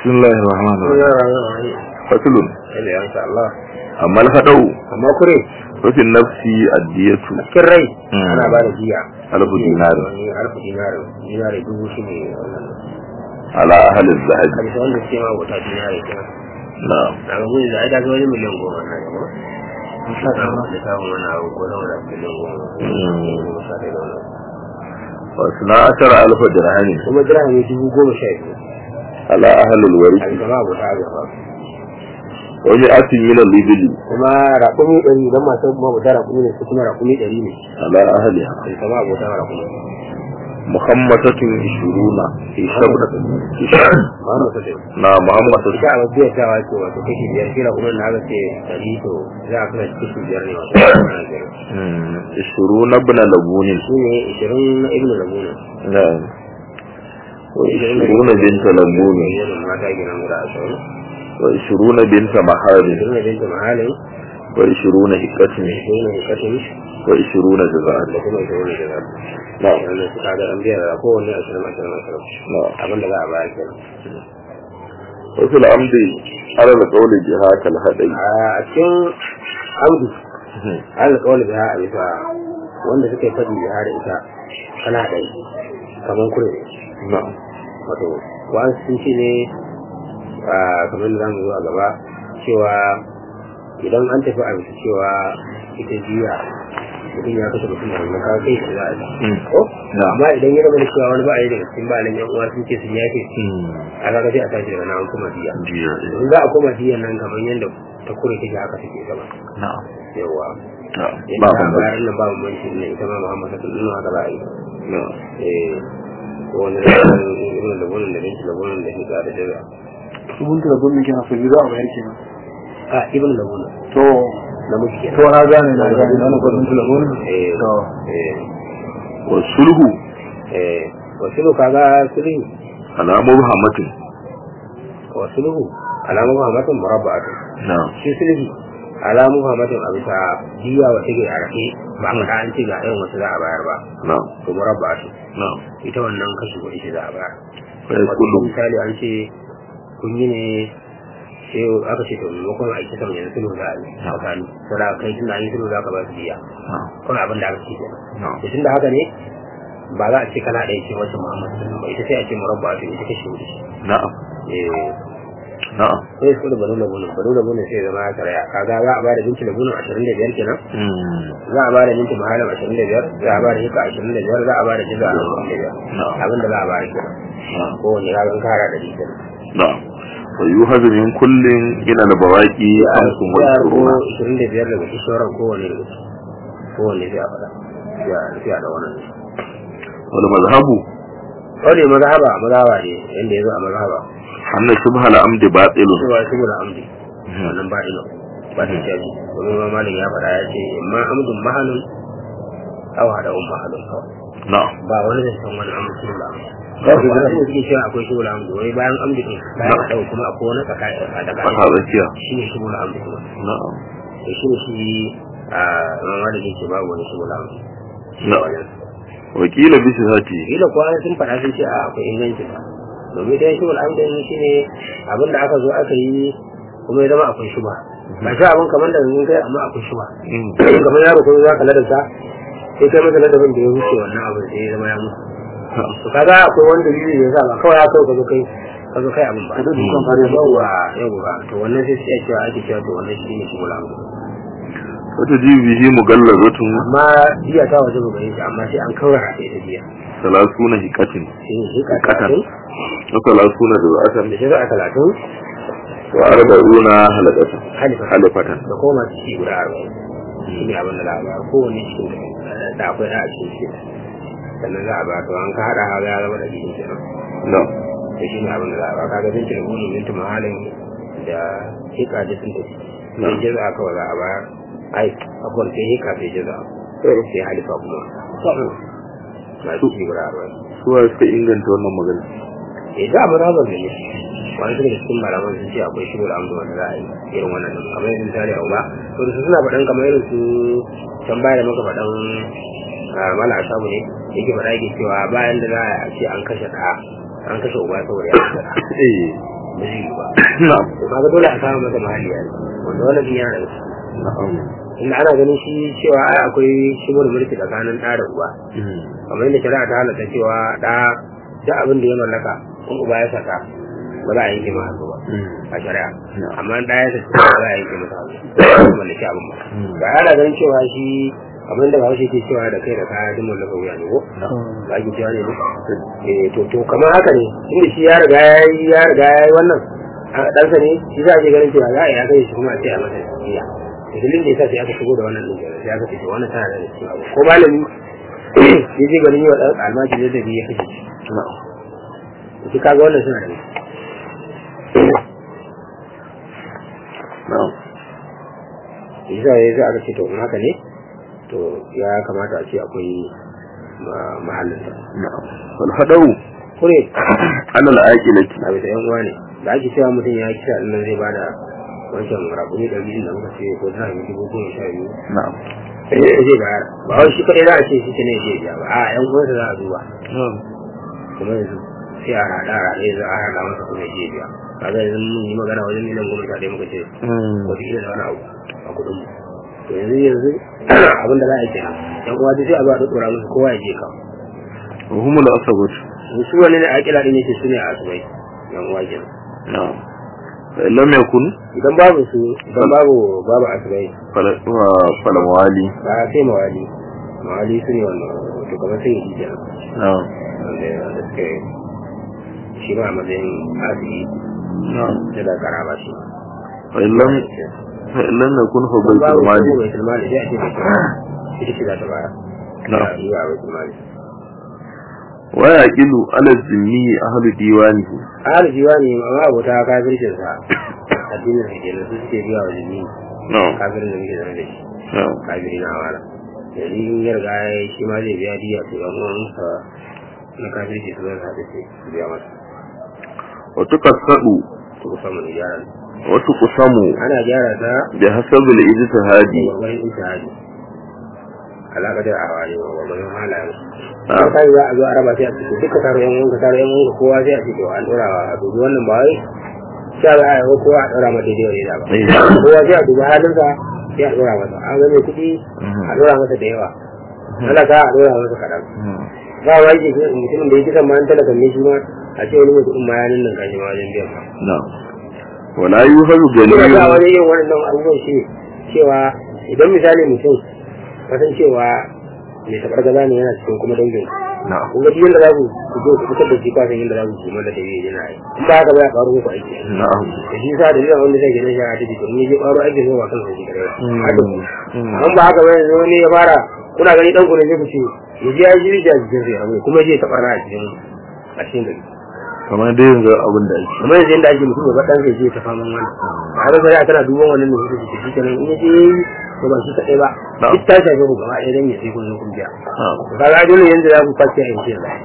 بسم الله الرحمن الرحيم فصل sai ya insha Allah أما الخطأ amma kure ففي النفس الدية cikin rai Mm. ana ba da jiya ألف دينار wani alfu dinari dinari dubu shi ne wannan على أهل الذهب hadisa wanda suke ma wata dinari kenan نعم na ga mun da ai da wani miliyan goma na gaba insha Allah da samun wani abu ko da wani miliyan goma Mm. goma sha ɗaya da wani abu. واثنا عشر ألف درهم kuma dirhami dubu goma sha biyu على أهل a الورث bisa ma abota gaba ومئة من الإبل kuma raƙumi ɗari don masu mabuta raƙumi ne su kuma raƙumi ɗari ne على أهلها a bisa ma abota raƙumi مخمسة عشرون في شبرة Muhammad Sadiq نعم محمد ita a biyar tawa ce wato kashi biyar kila kuma na ga ce ɗari to za a kana kashi biyar ne wato ana biyar عشرون ابن لبون shi ne ishirin na ibnu labuna نعم وعشرون بنت لبون mata gidan guda ashirin وعشرون بنت محارم ishirin na binta mahalin وعشرون هكتم ishirin na hikatin وعشرون جزاء da kuma ishirin na jaza نعم wannan suka ga an biyar da kowanne ashirin ashirin ashirin نعم abin da za a bayar kenan وفي العمد على القول جهات الهدي a cikin audu an kawai biya a bisa wanda suka yi faɗi biya da ita kana ɗai kamar kure نعم wato wa'an sun ce ne a kamar da zamu zo a gaba cewa idan an tafi a bisa cewa ita jiya mutum ya kashe mutum da wannan kawai kai shi za a ji ko نعم amma idan ya zama da cewa wani ba a yi daga cikin ba yan uwa sun ce sun yafe a kaga sai a tashi daga nan an kuma jiya in za a koma jiyan nan kamar yadda ta kure take haka take gaba نعم yawa نعم yadda باب za a البيت. bayar nan ba bambanci ne ita ma muhammad sallallahu alaihi haka za a yi نعم eh ko wani da irin da bunin da binci da bunin da hika da jaza Subun da gumin kenan su za a bayar kenan. a ibn da bunin To, na muke kenan to na gane na gane na na gudun da gumin. eh To, eh والسلح eh wasu kaga sulhu على مبهمة wasu alamu muhammadin murabba'atu نعم shi sulhu alamu muhammadin a bisa jiya wa take a rake ba a an ce ga irin wasu za a bayar ba نعم to murabba'atu نعم ita wannan kashi kuɗi ce za a bayar فيقول wato misali an ce kun yi ne sai aka ce to maimakon a kisa mai sulhu za a yi tsakani sai da kai tun da an yi sulhu za ka ba su biya نعم kawai abin da aka ce kenan نعم to tun da haka ne ba za a ce kana ɗaya ce wacce muhammad sallallahu ba ita sai a ce murabba to ita kashi hudu نعم eh نعم sai su da banu da bunu banu da bunu sai zama ya karaya kaga za a ba da binci da bunu ashirin da biyar kenan مم. za a ba da binci mahalam ashirin da biyar za a ba da hika ashirin da biyar za a ba da jiza ashirin da biyar نعم abin da za a ba da kenan نعم kowane ya zan kara da kenan نعم ويوهز من كل إلى البواقي خمس وعشرون ishirin da biyar daga kishoran kowane daga ciki kowane sai a faɗa sai a da wannan والمذهب wani mazhaba mazhaba ne yanda ya zo a mazhaba أن شبه العمد باطل cewa shi da amdi wannan ba ilo ba ta jaji domin ma malin ya faɗa ya ce ma amdun mahalun aw hada um mahalun kawai نعم ba wani da san wani amdu shi da amdu ba su da su suke cewa akwai shi da amdu wai bayan amdu din bayan hada kuma akwai wani tsaka a daga فهذا كيا shi ne shi da amdu kuma نعم to shi ne shi a mamma da ke babu wani shi da amdu نعم وكيل بصفته kila kuwa sun faɗa sun ce a akwai inganci ba domin dai shubul amdan shi ne abin da aka zo aka yi kuma ya zama akwai shuba ba shi abin kamar da zan kai amma akwai shuba مم. kamar yaro kuma za ka ladanta sai kai masa ladabin da ya wuce wannan abin sai ya zama ya mutu to kaga akwai wani dalili da ya sa ba kawai ya kawai ka zo kai ka zo kai abin ba Ka zo dukan fare ba. yawwa yawwa to wannan sai sai cewa ake cewa to wannan shi ne shubul amdan وتجيب به مغلظة amma jiya ta waje ba gare shi amma sai an kawar a ita jiya ثلاثون هكة shi ne shi ka هكة talatin وثلاثون da جزءة shi za a talatin وأربعون حلقة halifa حلقة da koma ciki guda arba'in shi ne abin da za a ba kowane cikin da akwai da a cikin ciki sannan za a ba to an ka haɗa haga ya zama da cikin kenan نعم da shi ne abin da za a ba kaga binci da gudun binci mahalin da hika da sun tafi sai jaza kawai za a ba ai akwai sai hika sai jaza sai halifa kuma na ciki guda arba'in suwa suka inganta wannan magana eh da mu raba ne wani daga cikin malaman sun ce akwai shigo da amdu wanda za a yi irin wannan din kamar irin misali a uba to da su suna faɗan kamar irin su can baya da muka faɗan mala asabu ne yake faɗa yake cewa bayan da za a ce an kashe ɗa an kashe uba saboda ya kashe ɗa eh ba zai yi ba na'am to kaga dole a samu masa mahalli ya wanda wannan din yana da ciki na'am inda ana ganin shi cewa ai akwai shimur mulki tsakanin ɗa da uba Mm. kamar yadda shari'a ta halatta cewa ɗa da abin da ya mallaka in uba ya saka ba za a yanke masa hannu ba Mm. a shari'a Yeah. amma in ɗa ya saka ba za a yanke masa hannu ba mallaki abin ba Mm. ba ana ganin cewa shi kamar da bahaushe ke cewa da kai da kaya duk mallaka wuya ne ko ba ki cewa ne ne eh to to kamar haka ne inda shi ya riga ya yi ya riga ya yi wannan a ɗansa ne shi za a je ganin cewa za a yi aka yi shi kuma a ce a masa jiya dalilin da ya sa sai aka shigo da wannan ɗin kenan sai aka ce to wannan tana da cikin abu ko malami ya je ganin yi wa ɗan almajiri da biyu ya kashe shi na'am shi kaga wannan suna da na'am shi sa ya aka ce to in haka ne to ya kamata a ce akwai ma- mahallinsa na'am wal hadawu kure ala al-aqilati a bisa yan uwa ne da ake cewa mutum ya kisa ɗin nan zai bada wancan rabuni ɗari biyu da muka ce ko tana yi dubu goma sha biyu na'am sai zai bayar ba wai shi kaɗai za a ce shi ne zai biya ba a yan uwansa za a duba kuma yanzu sai a haɗa a haɗe za a haɗa masa kuma ya biya kaga yanzu mun yi magana wajen miliyan goma sha ɗaya muka ce wata ila da wani abu a kuɗin mu to yanzu yanzu abin da za a yi kenan yan uwa duk sai a zo a ɗaɗɗora musu kowa ya je ka wa humul asabatu su wani ne a kila ɗin yake su ne a asibai yan uwa kenan na'am fa in lam yakun idan babu su idan babu babu asibai fala wa- fala mawali ba sai mawali mawali su ne wannan to kamar sai yi kenan na'am wanda wanda suke shi ma a matsayin asiri na'am da da karaba shi fa in lam fa in lam yakun fa Idan baitul babu mali su bai tilmali sai a ce bai tilmali ita ce za ta bayar Na'am. yi wa bai tilmali wa yaqilu ala zimmi ahlu diwanihi ahal jiwa ne amma abota kafircin sa addinin sa kenan su suke biya wa jini na'am kafirin da muke zama da shi na'am kafiri na amana yanzu in ya riga ya yi shi ma zai biya diya to yan uwansa na kafirci su zai haɗe su biya masa wa tuqassadu to kusa mu gyara wa tuqsamu ana gyara ta bi hasabi al-ijtihadi gwagwarin intihadi alaƙa da awa ne wa gwagwarin halayen Ah. a kai za a zo a raba sai a cikin duka taro yan wanka taro yan wanka kowa sai a ce to an ɗora wa a dubi wannan ba wai sha za a yi wa kowa a ɗora mata daidai wani da ba Eh. kowa sai a dubi halinsa sai a ɗora masa an ga mai kuɗi a ɗora masa da yawa talaka a ɗora masa kaɗan ba wa yake mutumin da ya kisan ma an talaka ne shi ma a ce wani mai kuɗin ma ya nan kashi ma wajen biyan ba na'am wa la yuhadu ina ga ganiyyun wani yin waɗannan abubuwan shi cewa idan misali mutum kasan cewa mai tabar gaza ne yana cikin kuma dangin na'am kun ga duk yadda za ku ku zo ku fitar da shi kwasan yadda za ku kuma da tafiye yana yi in ba haka ba ya ƙaro muku aiki na'am da shi sa da zai wanda zai gina shi a tafi domin ya je ƙaro aiki ne ba kan sa shi kare Mm. haka ku Mm. an ba haka ba yanzu wani ya fara kuna gani ɗan ku ne zai ku ce ya je ya yi jiri a jikin sa ya rabu kuma ya je ya taɓa a cikin a cikin gari kamar dai yanzu abin da ake kamar yanzu yadda ake mutum ya ɗan zai je ta faman wani a da shari'a tana duban wannan da suka ce shi kenan in ya je to ba shi kaɗai ba Na'am. duk ta shafe ku gaba ɗaya dan ya sai kun zo kun biya na'am to kaga dole yanzu za ku kwace a yanzu yanzu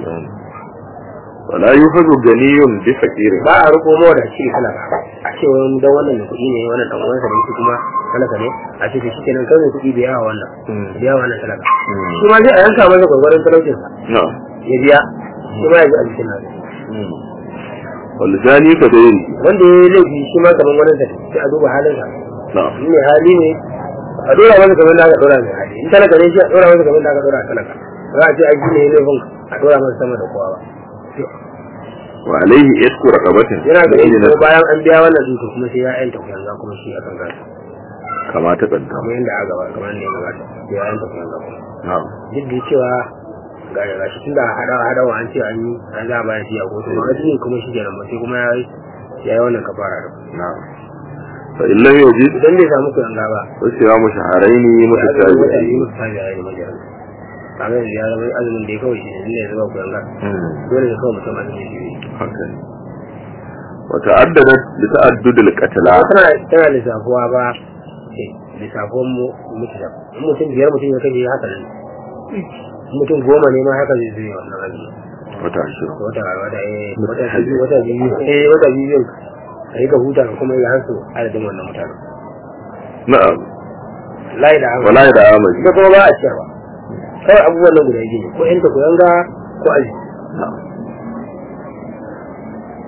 wa la yuhadu ganiyyun bi faqirin ba a riko mawa da shi kana a ce wani dan wannan da kuɗi ne wannan dan uwansa da yake kuma talaka ne a ce shi kenan kai mai kuɗi bai yawa wannan biya wannan talaka shi ma sai a yanka masa gwagwarin talaucinsa na'am ya biya shi ma ya ji a jikin nasa wal zani ka dai wanda ya yi laifi shi ma kamar wani sa sai a duba halinsa na'am in mai hali ne a dora masa kamar da aka dora mai hali in talaka ne shi a dora masa kamar da aka dora talaka za a ce aiki ne laifin a dora masa sama da kowa ba wa alaihi isku raqabatin yana ga yin ko bayan an biya wannan duka kuma sai ya yanta kuyanga kuma shi a kan kansa kama ta kanta kamar yadda aka gaba kamar yadda ya gabata sai ya yanta kuyanga kuma na'am duk da cewa ga ga shi tunda hada hadawa an ce an yi an za a bayan shi a kotu ba wani ne kuma shi kenan ba sai kuma ya yi ya yi wannan kafara da na'am fa in lam yajid idan bai samu kuyanga ba fa siyamu shahrayn ya zama wata mutatabi'ain biyu ta biya ne majalan kamar yanzu ya zama azumin da ya kawai shi ne inda ya zama kuyanga dole ne kawai mutum azumin shi ne haka ne wa ta'addadat li ta'addud al-qatla ba tana tana lissafuwa ba eh, lissafuwan mu mutu da in mutum biyar mutum ya kashe haka ne in mutum goma ne ma haka zai zai wannan azumi wata ashirin wata wata eh wata biyu wata biyu eh wata biyu a yi ka huta ka kuma yi hansu adadin wannan mutane na'am layi da hansu wala da amali ita kuma ba a ciyarwa kawai abubuwan nan guda biyu ne ko yanta ko yanga ko aji na'am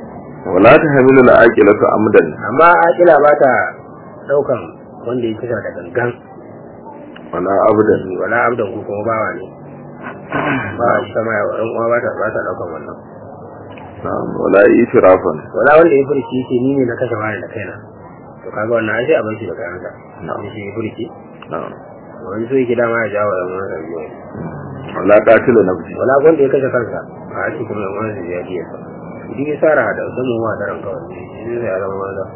wala ta hamilu la aqilatu amdan amma akila ba ta daukan wanda ya kisa da gangan wala abdan wala abdan ko kuma bawa ne ba shi sama ya ɗan uwa ba ta ba ta daukan wannan na'am wala itirafan wala wanda ya furci ce ni ne na kashe wani da kaina to kaga wannan ai sai a bar shi da kayansa Na'am. shi ya furci na'am wani so yake dama ya jawo yan wani biyu wala qatilu nafsi wala wanda ya kashe kansa a ake kuma yan wani ya biya sa idan ya sara da sanin wa da ranka wani shi zai ya zama wanda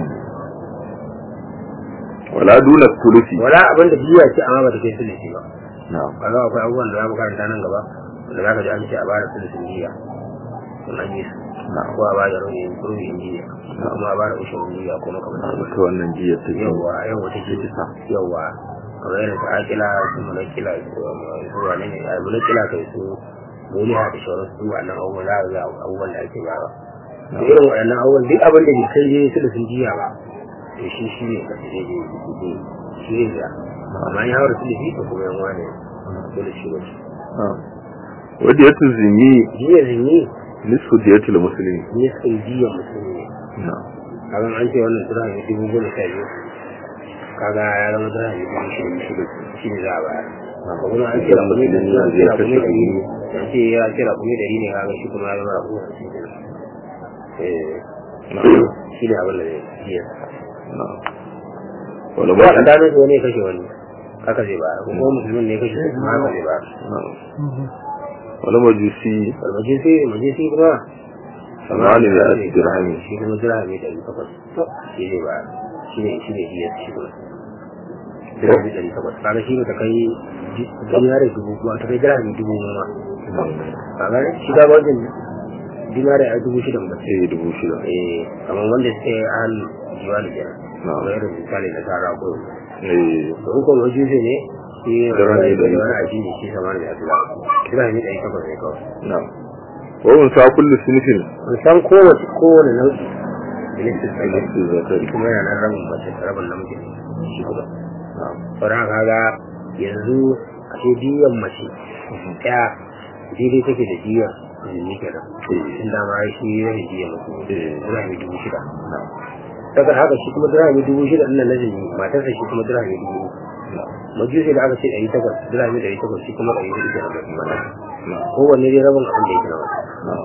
wala duna thuluthi wala abin da biya ce amma ba ta kai sulhi ba na'am kaga akwai abubuwan da za mu karanta nan gaba wanda za ka ji an ce a bada sulhin biya sun an yi su na'am ko a bada ruhin ruhin biya ko kuma a bada ushin biya ko makamantan ta wannan jiyar ta ke yawwa yawwa ta ke kisa yawwa kamar irin su akila su mulakila su su wane ne a mulakila kai su muliha da shauran su wannan abubuwan za a ga abubuwan da ake ba to irin waɗannan abubuwan duk abin da bai kai je su da sun jiya ba to shi shi ne ka je je shi ne da amma ya haura su da shi to kuma yan wane dole shi ne na'am wadda ya tuzini jiya zinyi nisfu diyatul muslimi ne sun jiya musulmi ne na'am kaga an ce wannan tura ne dubu goma sha biyu kaga ya zama tura ne dubu shida shida shi ne za a bayar ko kuma an ce rakumi da an ce rakumi da ne an ce ya ce rakumi da ne kaga shi kuma ya zama rakumi da shi ne eh shi ne abin da zai jiya na'am wala ba ba ka dano wani ya kashe wani haka zai bayar ko kuma musulmin ne ya kashe shi kuma haka zai bayar na'am wala majusi almajisi majisi kuma samani da dirhami shi kuma dirhami da takwas shi zai bayar shi ne shi ne jiya shi kuma dirhami ɗari takwas kaga shi ba ta kai dinari dubu ba ta kai dirhami dubu ma kaga shi ga wajen dinari a dubu shida ba eh dubu shida eh kamar wanda suke an jiwa da kenan Na'am. kamar irin misali na tara ko eh to in kuma wajen ne shi Dirhami ɗari wani aji ne shi sama da yadda dirhami ɗari takwas ne kawai na'am wa unsa kullu sinfin an san kowace kowane nau'i da nake sai nisfu zakari kuma yana nan rabin mace rabin namiji shi kuma na'am sauran kaga yanzu a ce diyan mace ɗaya daidai take da diyan jini kenan in da ma shi yana diyan mutum dirhami dubu shida na'am daga haka shi kuma dirhami dubu shida ɗin nan na jini matarsa shi kuma dirhami dubu uku majusi da aka ce ɗari takwas dirhami ɗari takwas shi kuma ɗari hudu kenan da kuma na'am kowanne dai rabin abin da yake na wani na'am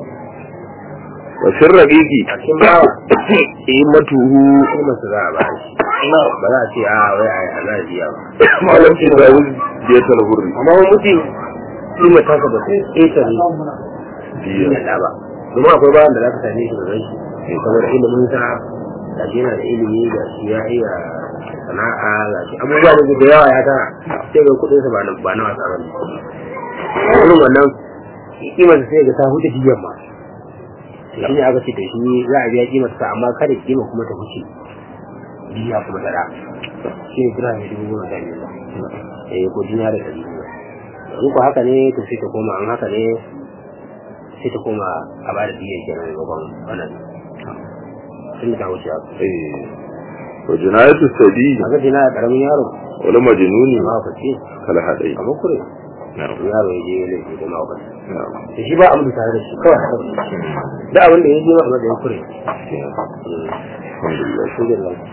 wa sirraqiqi a cikin bawa qimatuhu shi masu za a ba shi ba za a ce a wai a a za a biya ba malam shi da wuri diyatul hurri amma wani mutum shi mai taka ba sai ƙetare diya ya da ba domin akwai bayan da za ka same shi da rai saboda ilimin sa da shi yana da ilimi da shi ya iya sana'a ga shi abubuwa ne da yawa ya tara sai ga kuɗin sa ba na ba na wasa ba ne irin wannan kimar sai ga ta huce biyan ma shi ne aka ce da shi za a biya kimar sa amma kada kima kuma ta huce biya kuma ta da shi ne kira mai dubu goma sha biyu eh ko duniya da ɗari biyu in ko haka ne to sai ta koma an haka ne sai ta koma a ba da biyan kenan gaban wannan tun da ta wuce haka eh wa jinayatu sabi a ga dina karamin yaro wala majnuni ma fa ce kala hadai a makure na'am yaro ya je ya laifi da ma fa na'am da shi ba abin da tare da shi kawai haka da abin da ya je ma a matsayin kure alhamdulillah shi da